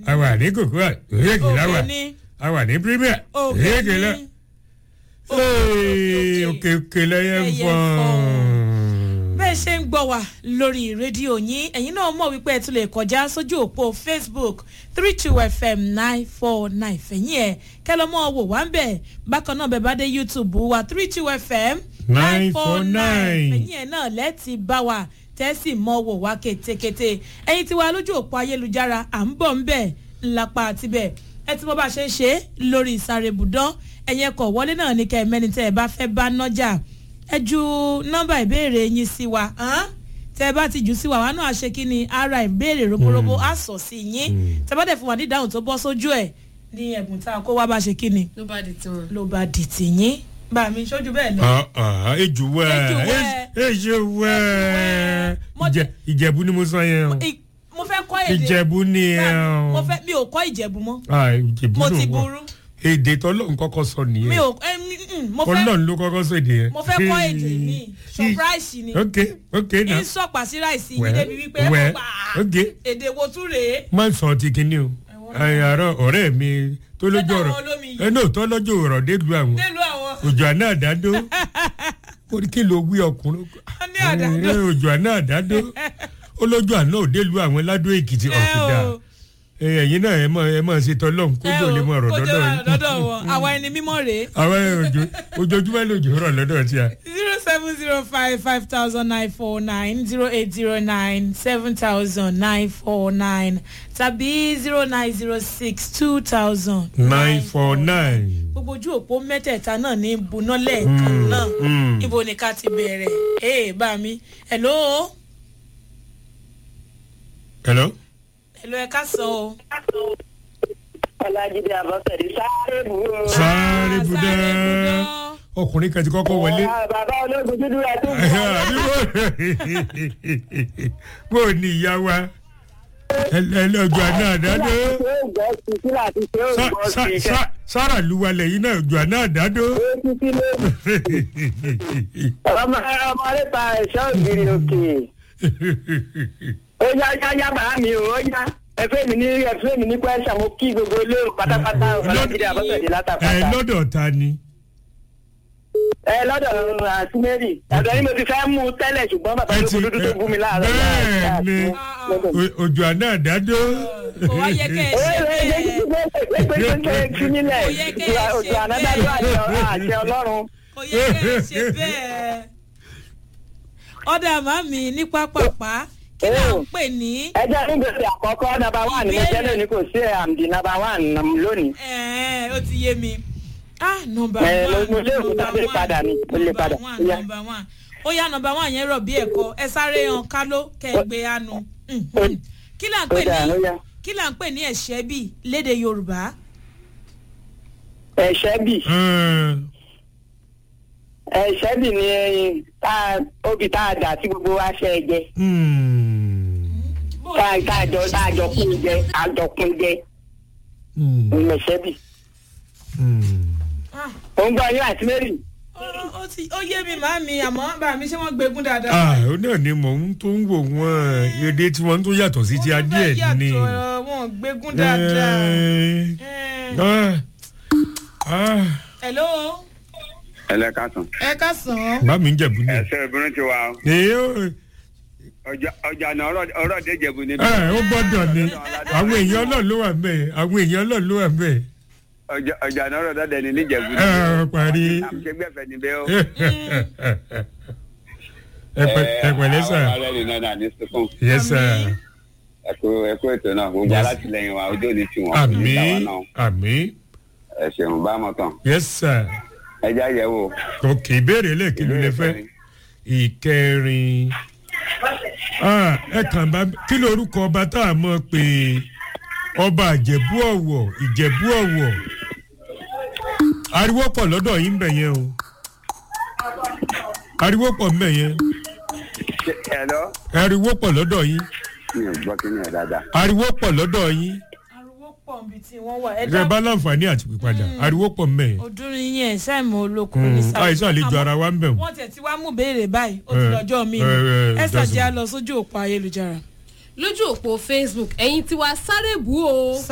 a wà ní kòkó òyìnkì láwà òkè ní a wà ní premier òkè òyìnkì lá ní Ee, òkè òkè lẹ́yẹ ń Ẹyẹ fọ́n. bẹ́ẹ̀ ṣe ń gbọ́ wá lórí rédíò yín ẹ̀yin náà mọ̀ wípé ẹ tún lè kọjá sójú òpó facebook three two fm nine four nine fẹ̀yìn ẹ̀ kẹlọ́mọ́ wò wá ń bẹ̀ bákan náà bẹ́ẹ̀ bá dé youtube wa three two fm nine four nine 949. fẹ̀yìn ẹ̀ náà lẹ́ẹ̀tì bá wa tẹ́sí mọ́ wò wá kétékété ẹ̀yin tí wà lójú òpó ayélujára à ń bọ̀ ń bẹ̀ ńlápá àtibẹ̀ ẹ tí mo bá ṣe ń ṣe lórí ìsàrè ibùdó ẹ̀yẹ kọ̀ wọlé náà ní kẹ́ ẹ mẹ́ni tẹ́ ẹ bá fẹ́ bá nọ́jà ẹ ju nọ́mbà ìbéèrè yín sí wa hàn? tẹ́ ẹ bá ti jù sí wa wa náà ṣe kí ni ara ìbéèrè roborobo á sọ sí yín tẹ́ bá dẹ̀ fún wa ní ìdáhùn tó bọ́ sójú ẹ̀ ní ẹ̀bùn tá a kó wá bá ṣe kí ni ló bá di tiwọn. ló bá di tìyín bá mi sójú bẹ́ẹ̀ lọ. Ah, ah, ejò wẹ Ejò wẹ. ejò wẹ Mo- Ìjẹ- ìjẹ̀bú ni mo sọ yẹn o I- mo fẹ́ kọ́ èdè ìjẹ̀bú ni ẹ Bá- mo o fẹ́ mi ò kọ́ ìjẹ̀bù mọ́ Ah, ìjẹ̀bú mo ló ti wọ. burú èdè tọ́lọ́run kọ́kọ́ sọ mi nìyẹn ò ẹ, mm, mm, mo fẹ́ ọlọ́run ló kọ́kọ́ sọ èdè yẹn. mo fẹ́ kọ́ èdè mi surprise ni ok ok na ń sọ̀pà sí ráìsì yìí Well, débi wípé ẹ well, mọ̀ pa ok. èdè wo tún rèé. má sọ ti kinní o àyàrá ọ̀rẹ́ mi tó lójú Lọ́dọ̀ ọ̀rọ̀ àwọn olómi yìí. ẹ náà tó lójú ọ̀rọ̀ délùú àwọn nílùú àwọn òjò àná àdádó ó ní kí ló wí ọkùnrin ní àdádó. Ẹ, òjò àná àdádó ó lójú àná òdélùú àwọn ládó èkìtì ọ̀kúdà o. ẹ̀yin náà ẹ mọ̀ ẹ mọ̀ ṣe tọ́lọ́hún kójú ò lè mọ̀ ọ̀rọ̀ kójú dọ́dọ̀ ọ̀rọ̀ yìí dọ́dọ̀ wọn àwa ẹni mímọ́ rèé àwọn òjò ojoojúmọ́ lòjò rọ̀ lọ́dọ̀ tí a. zero seven zero five five thousand nine four nine zero eight zero nine seven thousand nine four nine tàbí zero nine zero six two thousand nine four nine. gbogbo ojú òpó mẹ́tẹ̀ẹ̀ta náà ní buná lẹ́ẹ̀kan náà mm. ibo ni ká ti bẹ̀rẹ̀ ee bá mi hello hello. hello ẹ ká sọ o. ọlájídé abọ́sẹ̀dé sáré bùrọ̀. sáré budẹ́ sáré budán. ọkùnrin kan ti kọ́kọ́ wọlé. bàbá ológun dúdú ẹ tó bó o ní ìyá wa ẹlẹ́jọ́ àná àdádó ṣé ògbọ́ sí kí láti ṣé Sá- ògbọ́ sá- sí sá- sára luwalẹ̀ yìí náà jọ àná àdádó. títí lé ọmọ ọmọ nípa ẹ̀ṣọ́ ògiri òkè ó yá yá yá bàá mi ò ó yá ẹfẹ́ mi ní ẹfẹ́ mi ní pẹ́sà mo kí gbogbo ilé pátápátá ọlájídé abọ́sẹ̀dé ẹ látàpátá lọ́dọ̀ ta ni. ẹ lọ́dọ̀ àti mary àgbẹ̀ ni mo ti fẹ́ mú un tẹ́lẹ̀ ṣùgbọ́n bàbá ẹ ológun ti dúdú tó bú mi láàárọ̀ bẹ́ẹ̀ ni o- òjò àná àdádó. kò wá yẹ kẹ́ ẹ ṣe bẹ́ẹ̀ Kò yẹ kẹ́ ẹ ṣe òjò ànádájọ́ àṣẹ ọlọ́run. kò yẹ kẹ́ ẹ ṣe bẹ́ẹ̀. ọ̀dà màmí ní pápápá kí là ń pè ní ẹjọ́ nígbèsè àkọ́kọ́ nàbà wà ní Ìbéèrè. ẹjẹ́ lónìí kò sí àmì nàbà wà lónìí. ẹ̀ẹ́ ó ti yé mi. ah nọmba Ẹ, one mo lérò pé tábìlì padà ni, mo lè padà. one Ó yá. nọmba one ó yá nọmba one yẹn rọ̀ bí ẹ̀kọ́ ẹ sáré yan kálọ́ kẹ́ ẹ gbé anu. Mhm. kí là ń ó pè dà ó ní yá. kí là ń pè ní ẹ̀ṣẹ́ bì léde yorùbá. ẹ̀ṣẹ́ bì ẹ̀ṣẹ́ bì ni ẹyin tá a- obì tá a dà tí gbogbo wa ṣe é jẹ tá a tá a jọ tá a jọ kún jẹ a jọ kún jẹ ẹ̀ṣẹ́ bì. Ah, ó ń gbọ́ yín àti mary. ó- ó ti- ó yé mi màmí àmọ́ bá mi ṣé wọ́n gbégún dáadáa. ah ó náà ni mò ń tó ń wò wọ́n èdè tí wọ́n tó yàtọ̀ sí ti Wọ́n adé fẹ́ ẹ̀ ni. yàtọ̀, wọn ò gbégún dáadáa. Eh, Eh, ah, ah, hello ẹlẹ́kàtàn. ẹ ká sàn án. bá mi ń jẹ̀bú ni. ẹsẹ̀ obìnrin ti wà o. èyí ó ọjà ọjà náà ọ̀rọ̀ ọ̀rọ̀ déjẹ̀bù níbí. ẹ, ó gbọ́dọ̀ ni àwọn èèyàn ọlọ́run ló wà mẹ́ẹ̀ àwọn èèyàn ọlọ́run ló wà mẹ́ẹ̀. ọjà ọjà náà ọ̀rọ̀ dọ́dẹ ní níjẹ̀bù. ẹ ẹ parí. àmúṣegbẹ́fẹ̀ níbẹ̀ o. ẹ pẹ- ẹ pẹ̀lẹ́ sà àwọn ará ẹni náà náà ní sukùn. yẹ sà ẹkú ẹkú ètò náà gbogbo Yes. alátìlẹyìn wa ojú òní tiwọn. àmì oníṣàwọn náà àmì ẹ ṣeun bá mọ tán. yẹ sà ẹ já yẹ wò. òkè ìbéèrè lẹ́ẹ̀kìlú lẹ fẹ́ ìkẹrin Ah, ẹ kàn bá kí lorúkọ ọba tá a mọ̀ pé ọba ìjẹ̀bú ọ̀wọ̀ ìjẹ̀bú ọ̀wọ̀ ariwo pọ̀ lọ́dọ̀ yín bẹ̀ yẹn o ariwo pọ̀ ń bẹ̀ yẹn ẹ lọ. ariwo pọ̀ lọ́dọ̀ yín mi ò gbọ́ kí ni ẹ̀ dáadáa. ariwo pọ̀ lọ́dọ̀ yín ariwo pọ̀ níbi tí wọ́n wà. ẹ ẹ dá bá láǹfààní àti pípadà ariwo pọ̀ ń bẹ̀ yẹn ọdún yẹn sáìmù olókùn ní sáà. àìsàn àlejò ara wa ń bẹ̀ wọ́n. wọ́n tẹ̀ tí wàá mú béèrè báyìí ó ti Eh, lọ́jọ́ mi eh, eh, ẹ ṣàjẹ́ doesn't- á lọ sójú òpó ayélujára. lójú òpó facebook ẹ̀yin tiwa sáré bù ó.